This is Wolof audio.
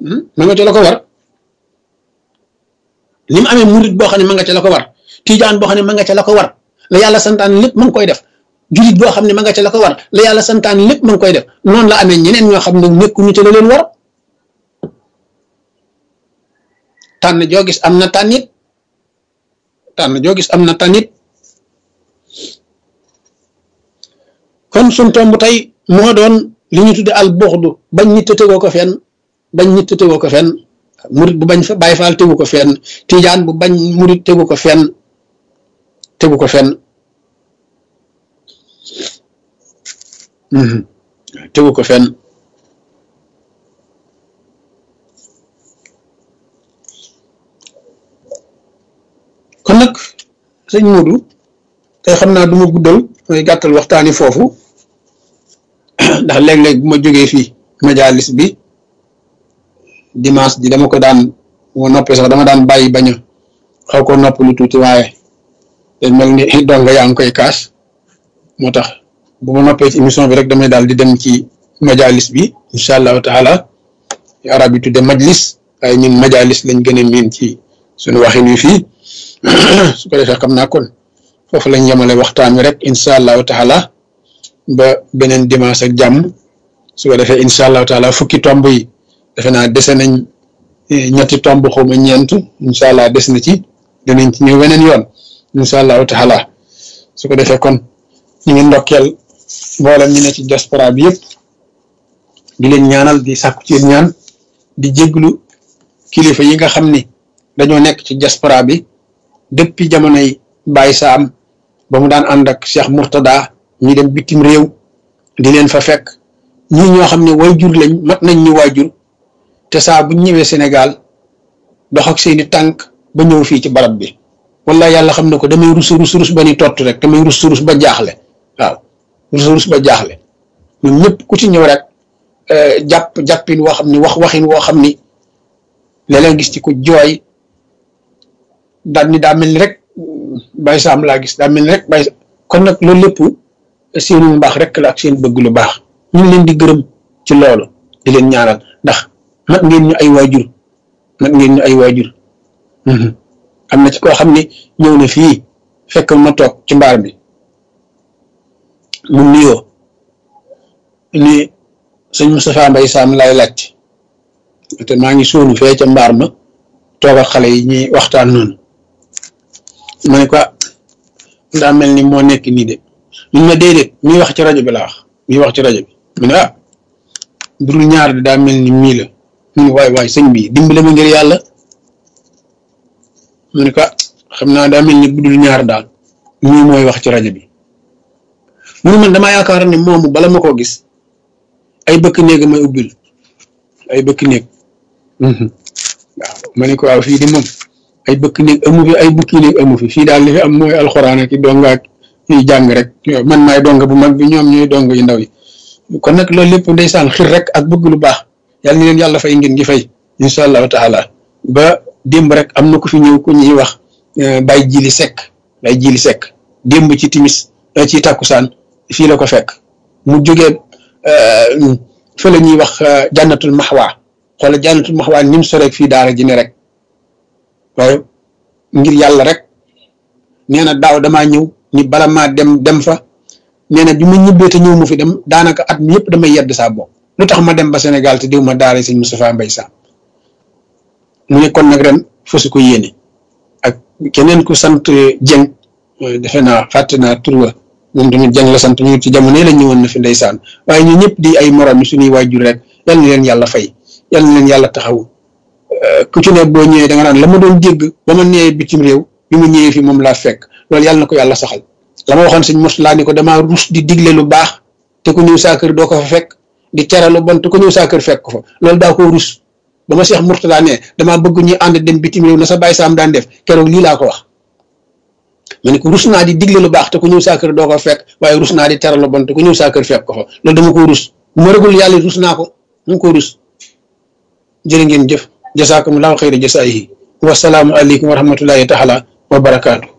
ma nga ca la ko war ni mu amee murit boo xam ne ma nga ca la ko war tijaan boo xam ne ma nga ca la ko war la yàlla santaan lépp ma ngi koy def julit boo xam ne ma nga ca la ko war la yàlla santaan lépp ma ngi koy def noonu la amee ñeneen ñoo xam ne nekkuñu ca la leen war tànn joo gis am na tànnit tànn joo gis am na tànnit kon suñ tomb tey moo doon li ñu tudde al buxdu bañ nit tegoo ko fenn bañ nit tegoo ko fenn murit bu bañ fa bàyyi faal tegu ko fenn tijaan bu bañ murit tegu ko fenn tegu ko fenn tegu ko fenn kon nag sëñ Modou tey xam naa du ma guddal mooy gàttal waxtaani foofu ndax léeg-léeg bu ma jógee fii majalis bi dimanche ji dama ko daan bu ma noppee sax dama daan bàyyi bañ a xaw ko nopp lu tuuti waaye dañ mel ni donga yaa ngi koy kaas moo tax bu ma noppee ci émission bi rek damay daal di dem ci majalis bi incha allahu taala arab yi tudde majlis waaye ñun majalis lañ gën a miin ci suñu waxin wi fii su ko defee xam naa kon foofu lañ yemale waxtaan wi rek incha allahu taala ba beneen dimanche ak jàmm su ko defee incha allahu taala fukki tomb yi defe naa dese nañ ñetti tomb xawma ñeent incha allah des na ci dinañ ci ñëw weneen yoon incha allahu taala su ko defee kon ñu ngi ndokkeel mboolem ñu ne ci diaspora bi yëpp di leen ñaanal di sàkku ci ñaan di jéglu kilifa yi nga xam ni dañoo nekk ci diaspora bi depuis jamonoy Baye Saam ba mu daan ànd ak Cheikh Mourtada ñi dem bitim réew di leen fa fekk ñii ñoo xam ne waajur lañ mat nañ ñu waajur te saa bu ñëwee Sénégal dox ak seeni tànk ba ñëw fii ci barab bi wala yàlla xam ne ko damay rus rus rus ba ni tott rek damay rus rus ba jaaxle waaw rus rus ba jaaxle ñun ñëpp ku ci ñëw rek jàpp jàppin woo xam ni wax waxin woo xam ni léeg-léeg gis ci ku jooy daal ni daa mel ni rek Baye Sam laa gis daa mel ni rek Baye kon nag loolu lépp seenu mbaax rek la ak seen bëgg lu baax ñu ngi leen di gërëm ci loolu di leen ñaanal ndax mat ngeen ñu ay waajur mat ngeen ñu ay waajur am na ci koo xam ne ñëw na fii fekk ma toog ci mbaar bi mu nuyoo ni sëñ Moustapha Mbaye Sam lay laaj te maa ngi suunu fee ca mbaar ma toog ak xale yi ñuy waxtaan noonu ma ne ko daa mel ni moo nekk nii de ñu ma déedéet mi wax ci rajo bi la wax mi wax ci rajo bi mu ne ah budul ñaar de daa mel ni mii la mu ne waay waay sëñ bi dimbale ma ngir yàlla mu ne ko xam naa daa mel ni budul ñaar daal mii mooy wax ci rajo bi mu ne man damaa yaakaar ne moomu bala ma koo gis ay bëkk néeg may ubbil ay bëkk néeg waaw ma ne ko waaw fii di moom ay bëkk néeg amu fi ay bukki néeg amu fi fii daal li fi am mooy alxuraan ak i donga ak ñuy jàng rek man maay donga bu mag bi ñoom ñooy donga yu ndaw yi kon nag loolu lépp ndeysaan xir rek ak bëgg lu baax yàlla ni leen yàlla fay ngeen gi fay incha allahu taala ba démb rek am na ku fi ñëw ku ñuy wax bay jili sekk bay jili sekk démb ci timis ci takkusaan fii la ko fekk mu jógee fa la ñuy wax jànnatul maxwaa xoola jànnatul maxwaa ni mu soreeg fii daara ji ne rek waaye ngir yàlla rek nee na daaw damaa ñëw ni bala maa dem dem fa nee na bi ma ñibbee te ñëw mu fi dem daanaka at mi yëpp damay yedd saa bopp lu tax ma dem ba Sénégal te diw ma daara sëñ Moustapha Mbaye Sam mu ne kon nag ren fasu ko yéene ak keneen ku sant Dieng defe naa fàtte naa tur wa moom tamit Dieng la sant ñu ci jamono la ñëwoon na fi ndeysaan waaye ñu ñëpp di ay morom yi suñuy waajur rek yal na leen yàlla fay yal na leen yàlla taxaw ku ci ne boo ñëwee da nga naan la ma doon dégg ba ma nee bitim réew bi ma ñëwee fi moom laa fekk loolu yàlla na ko yàlla saxal la ma waxoon sëñ mos laa ni ko damaa rus di digle lu baax te ku ñëw saa kër doo ko fa fekk di tere lu bon te ku ñëw saa kër fekk ko fa loolu daa ko rus ba ma Cheikh Mourtada ne damaa bëgg ñu ànd dem bitim réew na sa Baye Sam daan def keroog lii laa ko wax ma ne ko rus naa di digle lu baax te ku ñëw saa kër doo ko fekk waaye rus naa di tere lu bon te ku ñëw saa kër fekk ko fa loolu dama ko rus bu ma rëgul yàlla rus naa ko mu ko rus jërë ngeen jëf jasaakumullahu xayra jasaayihi wasalaamu aleykum wa rahmatullahi taala wa barakaatu